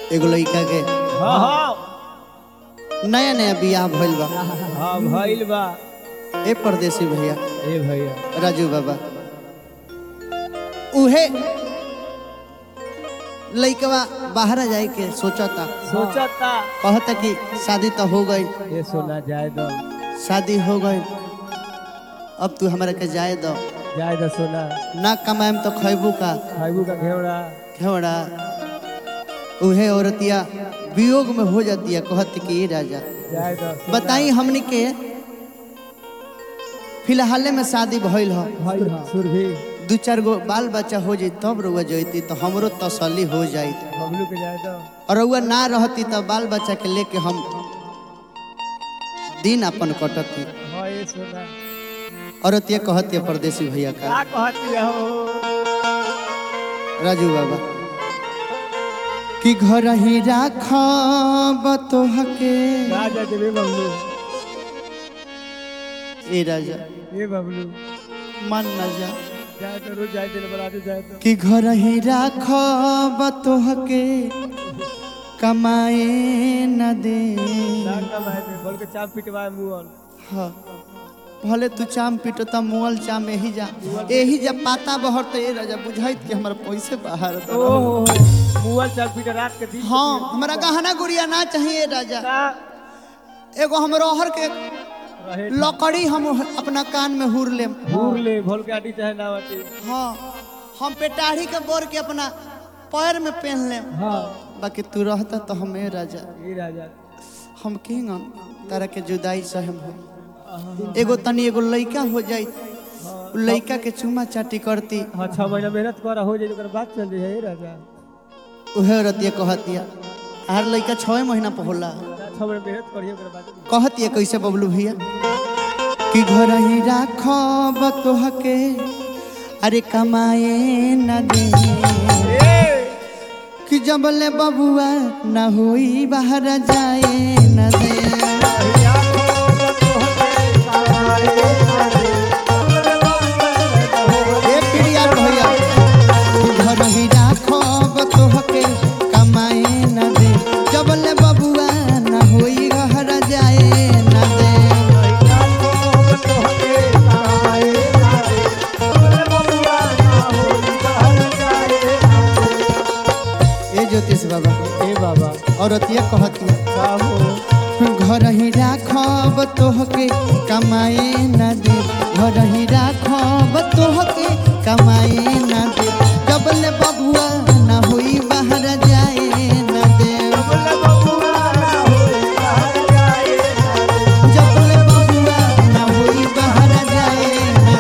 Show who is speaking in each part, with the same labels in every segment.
Speaker 1: एगो लड़का के
Speaker 2: हाँ हाँ
Speaker 1: नया नया बियाह भइल बा
Speaker 2: हाँ भइल बा
Speaker 1: ए परदेसी भैया
Speaker 2: ए भैया
Speaker 1: राजू बाबा उहे लइकवा बाहर जाए के सोचता
Speaker 2: सोचता
Speaker 1: कहता कि शादी तो हो गई
Speaker 2: ये सोना जाए दो
Speaker 1: शादी हो गई अब तू हमरा के जाए दो
Speaker 2: जाए दो सोना
Speaker 1: ना कमाएम तो खैबू का
Speaker 2: खाइबू का घेवड़ा
Speaker 1: घेवड़ा उहे औरतिया वियोग में हो जाती है कहती कि ये राजा
Speaker 2: जाए दो
Speaker 1: बताई हमने के फिलहाल में शादी भइल हो
Speaker 2: भइल सुरभि
Speaker 1: दू चार गो बाल बच्चा हो जाई तब रुआ जैती तो हमरो तसल्ली हो जाई
Speaker 2: बबलू के जाए दो
Speaker 1: और रुआ ना रहती तो बाल बच्चा के लेके हम दिन अपन कटती
Speaker 2: हाँ ये सोना
Speaker 1: औरतिया कहती है परदेसी भैया का
Speaker 2: का कहती हो
Speaker 1: राजू बाबा कि घर ही राखब तोहके
Speaker 2: राजा देवे बबलू
Speaker 1: ए राजा
Speaker 2: ए बबलू
Speaker 1: मन न जा
Speaker 2: जाए तो रोज जाए दिन बनाते जाए तो
Speaker 1: कि घर ही राखब तोहके कमाए न दे
Speaker 2: ना कमाए थे बोल के चाप पिटवाए मुअल
Speaker 1: हाँ भले तू चाम पीटो त मुअल चाम यही जा यही जा पाता बहर तो ये राजा बुझाइत कि हमर पैसे बाहर तो
Speaker 2: ओह मुअल चाप पिट रात के दिन
Speaker 1: हाँ हमरा गहना गुड़िया ना चाहिए राजा
Speaker 2: ना
Speaker 1: एगो हमरो हर के
Speaker 2: रहे
Speaker 1: लकड़ी हम अपना कान में हुर लेम
Speaker 2: घूर ले भोल के आटी चाहे ना आटी
Speaker 1: हाँ हम पेटाढ़ी के बोर के अपना पैर में पहन लेम
Speaker 2: हाँ
Speaker 1: बाकी तू रहता तो हमें राजा
Speaker 2: ये राजा
Speaker 1: हम किंग तारा के जुदाई सहम हो एगो तनी एगो लइका हो जाई उ लइका के चुमा चाटी करती
Speaker 2: हाँ छह महीना मेहनत करा हो जाए ओकर बात चल जाए ये राजा
Speaker 1: उहे रतिया कहतिया हर लइका छः महीना पर होला
Speaker 2: छह महीना मेहनत करिए ओकर बात
Speaker 1: कहतिया कैसे बबलू भैया कि घर ही राखब तोहके अरे कमाए न दे कि जबले बबुआ न होई बाहर जाए न दे ए प्रिया भैया कि घर ही राखब तोहके कमाए न दे जबले बबुआ न होई बाहर जाए न दे ए ज्योतिष बाबा
Speaker 2: ए बाबा
Speaker 1: औरतिया कहतिया
Speaker 2: साहू
Speaker 1: घर ही राखब तोहके कमाए न दे घर ही राखब तोहके कमाए न दे जबले बबुआ न होई बाहर जाए न दे जबले बबुआ न होई बाहर जाए न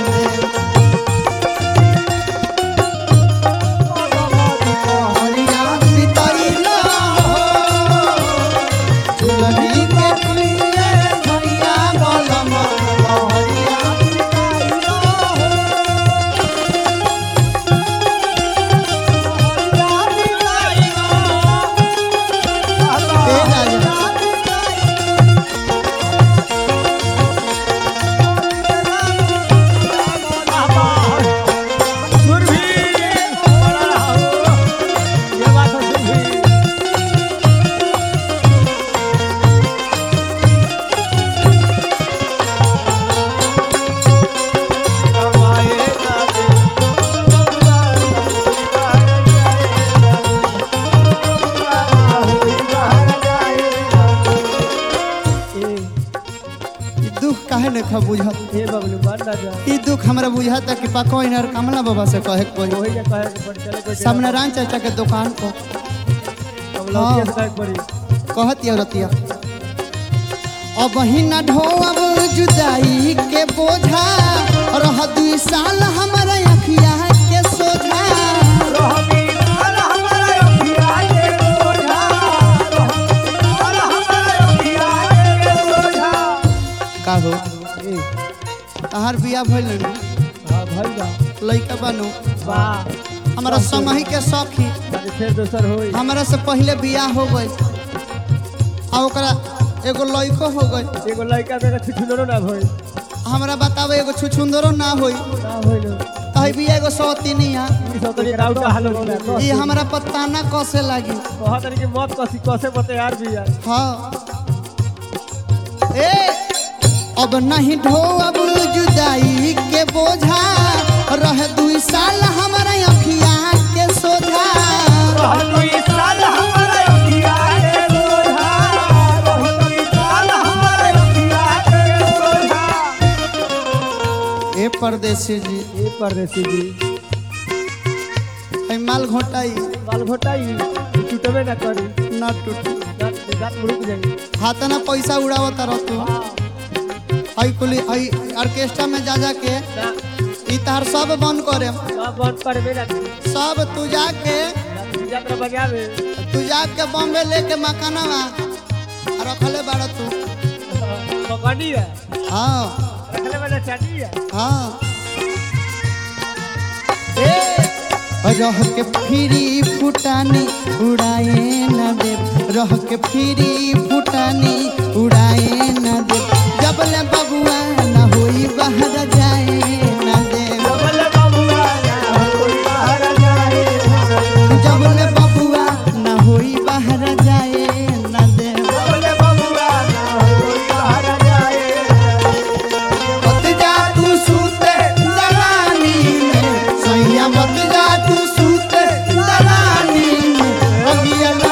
Speaker 1: दे हरिया बितैला हो दुलही के प्रिय भैया बलम हरिया ए राजा
Speaker 2: सुरभि बड़ा रहो ये बात है सुरभि
Speaker 1: ई दुख काहे न खा बुझत
Speaker 2: ये बबलू मान ना जा
Speaker 1: ई दुख हमरा बुझाता कि पको इनर कमला बाबा से कहे के पड़ी
Speaker 2: वही जा कहे के पड़ चले कोई
Speaker 1: सामने राम चाचा के दुकान को
Speaker 2: हम लौटिया से कहे के पड़ी
Speaker 1: कहती रतिया अब ही न ढोअब जुदाई के बोझा रह दुई साल हमारा अखिया के सोझा का हो तहार बिया भइल नु
Speaker 2: हाँ भाई बा
Speaker 1: लइका बानू
Speaker 2: वाह
Speaker 1: हमारा समही के सखी
Speaker 2: बाकी फिर दोसर होई
Speaker 1: हमारा से पहले बियाह हो गई आ ओकरा एगो लइको हो गई
Speaker 2: एगो लड़का मेरा छिछुनरो ना भई
Speaker 1: हमरा बतावे एगो छुछुंदरो ना होई
Speaker 2: ना होई लो
Speaker 1: त है भी एगो सौतीनिया
Speaker 2: ई सब तनी राउट हालो ना
Speaker 1: ये हमरा पता ना कसे लागी
Speaker 2: बहुत तनी के मत कसी कसे बते यार भी यार
Speaker 1: हाँ ए अब नहीं ढो अब जुदाई के बोझा रह दुई साल हमारा अखिया के सोझा
Speaker 2: रहलु ई साल हमारे अखिया के सोझा रहलु ई साल हमारे अखिया के सोझा
Speaker 1: ए परदेसी जी
Speaker 2: ए परदेसी जी
Speaker 1: है माल घोटाई
Speaker 2: बाल घोटाई टूटबे ना करी
Speaker 1: ना टूट
Speaker 2: दांत दांत मुड़क जाई
Speaker 1: हाथ ना पैसा उड़ावत रह तू हई कुली हई ऑर्केस्ट्रा में जा जा के
Speaker 2: ना
Speaker 1: ई तार सब बंद करे
Speaker 2: सब बंद करबे ना करी
Speaker 1: सब तू जाके
Speaker 2: यात्रा बजावे
Speaker 1: तू जाके बॉम्बे लेके मकानवा रखले बाड़ तू
Speaker 2: पकड़ी है
Speaker 1: हाँ
Speaker 2: रखले वाला चाटी है
Speaker 1: हाँ ए रह के फिरी फुटानी उड़ाए न दे रह के फिरी फुटानी उड़ाए न दे जब ले बबुआ न होई बाहर जाए न दे
Speaker 2: बोले बाबूआ ना कोई बाहर जाए
Speaker 1: जब ले बबुआ न होई बाहर जाए न दे
Speaker 2: बोले बाबूआ ना कोई बाहर जाए
Speaker 1: मत जा तू सूते दलानी में सैया मत जा तू सूते दलानी में अगिया ना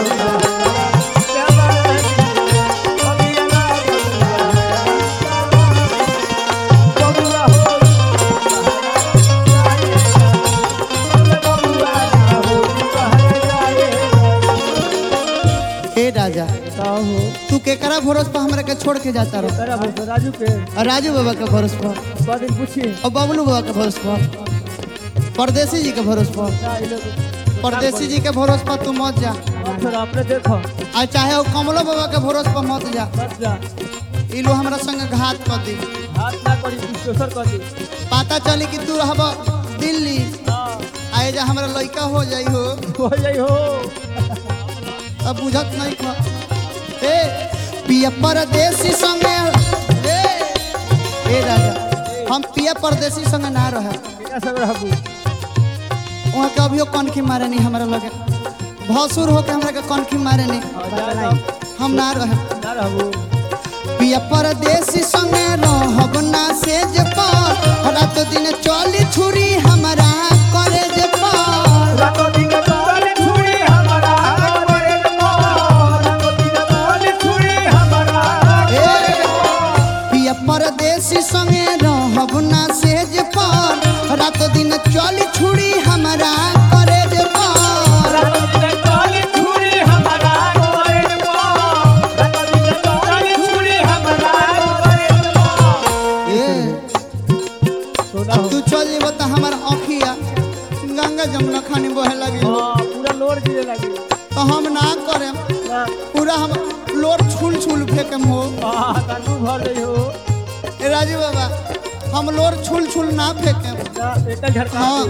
Speaker 1: हे राजा तू केकरा भरोस पर हमरा के छोड़ के जाता रहो
Speaker 2: राजू के
Speaker 1: और राजू बाबा के भरोस पर
Speaker 2: दिन पूछिए
Speaker 1: और बबलू बाबा के भरोस पर परदेसी जी के भरोस पर परदेसी जी के भरोस पर तू मत जा
Speaker 2: आपने देखो
Speaker 1: आ चाहे वो कमलो बाबा के भरोस पर मत जा
Speaker 2: बस जा
Speaker 1: ई लो हमरा संग घात कर दी
Speaker 2: हाथ ना करी दोसर कर दी
Speaker 1: पता चली कि तू रहब दिल्ली आए जा हमरा लड़का हो जाई हो
Speaker 2: हो जाई हो
Speaker 1: अब बुझत नहीं खा ए पिया परदेसी संगे ए ए राजा हम पिया परदेसी संगे ना रहे
Speaker 2: क्या सब रहबू
Speaker 1: वहाँ के अभियो कनखी मारे नहीं हमरा लगे भसुर होके हमरा के कनखी मारे नहीं हम ना रहे
Speaker 2: ना रहबू
Speaker 1: पिया परदेसी संगे रहब ना सेज पर रात दिन चली छुरी हमरा करे जे पर
Speaker 2: रातो दिन तोले छुरी हमारा करे रातो दिन तोले छुरी हमारा
Speaker 1: ए, पिया परदेसी संगे रहब ना सेज पर रात दिन चली छुरी हमरा करे जे पर
Speaker 2: रातो दिन तोले छुरी हमारा करे रातो दिन तोले छुरी हमारा करे
Speaker 1: ए
Speaker 2: सोना
Speaker 1: अब तू चल जेब त हमर अखिया गंगा जमुना खानी बहे लगी
Speaker 2: हां पूरा लोड गिरे लगी
Speaker 1: तो हम ना करे
Speaker 2: ना
Speaker 1: पूरा हम लोर छुल छुल फेंकम हो
Speaker 2: हां कानू भर गई हो
Speaker 1: ए राजू बाबा हम लोर छुल छुल ना फेंकम
Speaker 2: ना एक झटका
Speaker 1: हाँ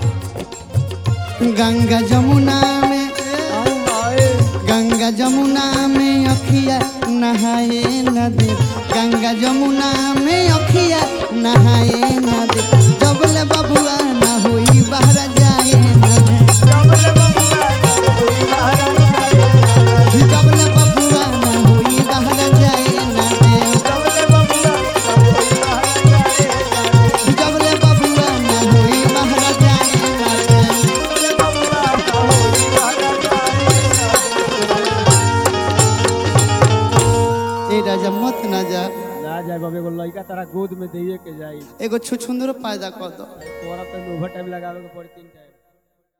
Speaker 1: गंगा जमुना में
Speaker 2: आऊ आए
Speaker 1: गंगा जमुना में अखिया नहाए न दे गंगा जमुना में अखिया नहाए न दे जब ले बबुआ ना होई बाहर जाए न दे
Speaker 2: जबले बबुआ कोई बाहर जाए
Speaker 1: जब ले बबुआ ना होई बाहर जाए न दे
Speaker 2: जबले बबुआ कोई बाहर जाए
Speaker 1: जब ले बबुआ ना होई बाहर जाए न दे
Speaker 2: जबले बबुआ कोई बाहर जाए
Speaker 1: ए राजा मत ना जा
Speaker 2: ना जाए बाबे एगो लड़का तारा गोद में दिए के जाई
Speaker 1: एगो छुछुंदरो पैदा कर दो
Speaker 2: तोरा पे ओवर टाइम लगावे के पड़ी तीन टाइम